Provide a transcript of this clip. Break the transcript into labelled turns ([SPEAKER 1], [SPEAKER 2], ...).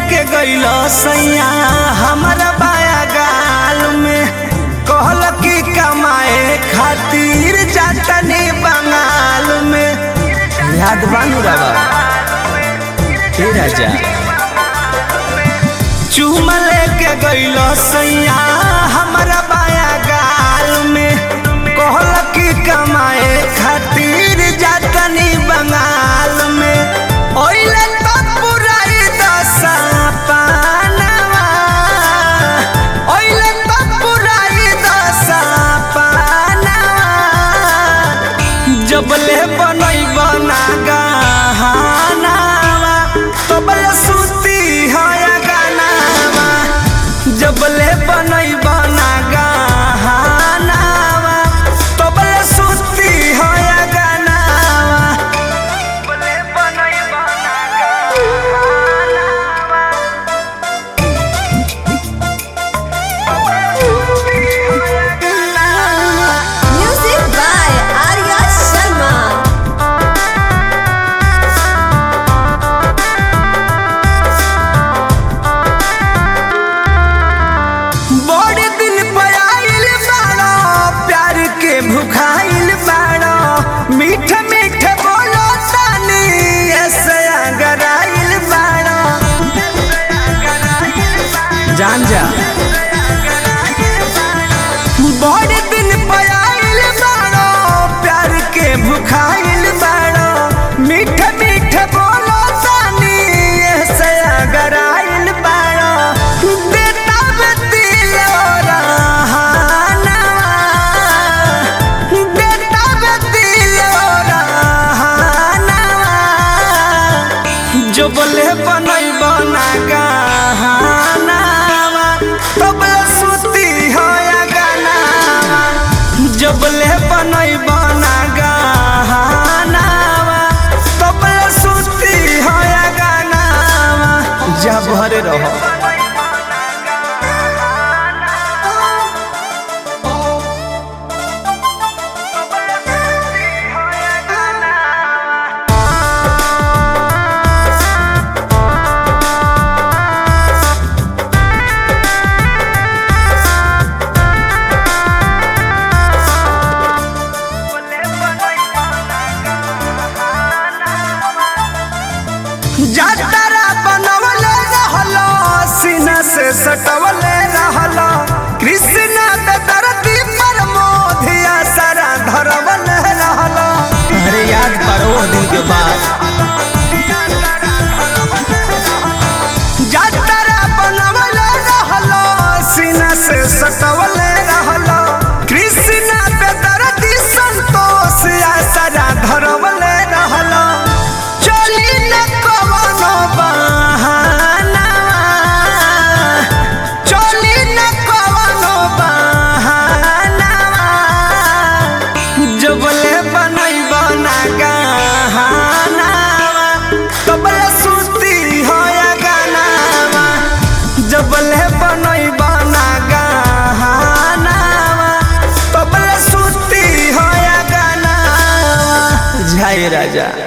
[SPEAKER 1] लेके गइल सैया हमारा बाया गाल में कहल कि कमाए खातिर जातनी बंगाल में याद बानू रवा हे राजा चूम लेके गइल सैया हमारा बाया गाल में कहल कि कमाए खातिर जातनी बंगाल में ओइले तो पुराई दशा पानवा ओइले तो पुराई दशा पानवा जबले बनई बना गहनावा तबले सुती है गानावा जबले बनई बना गहनावा तबले सुती है गानावा जबले बनई बना गहनावा
[SPEAKER 2] Music by Arya Sharma.
[SPEAKER 1] बड़े दिन पर आइल बाड़ो प्यार के भुखाइल बाड़ो मीठ मीठ बोलो तानी ऐसे अगर आइल बाड़ो जान जा बड़े दिन पर आइल बाड़ो प्यार के भुखाइल बाड़ो मीठ मीठ बोलो तानी ऐसे अगर आइल बाड़ो देता में दिल रहानवा देता में दिल रहानवा जो बोले बनई बना गहनावा तबले सुती हो या गानावा जो बोले बनई बना गहनावा तबले सुती हो या गानावा जा भरे रहो जातरा बनवले रहलो सीना से सटवले रहलो कृष्ण दरदी पर मोधिया सारा धरवले रहलो अरे याद करो वो दिन के बाद जातरा बनवले रहलो सीना से सटवले रहलो कृष्ण दरदी संतोष या सारा धरवले रहलो चली न कवनो बहानावा चली न कवनो बहानावा जबले बनई बना गहनावा तबले सुती हो या गानावा जबले बनई बना गहनावा तबले सुती हो या गानावा जय राजा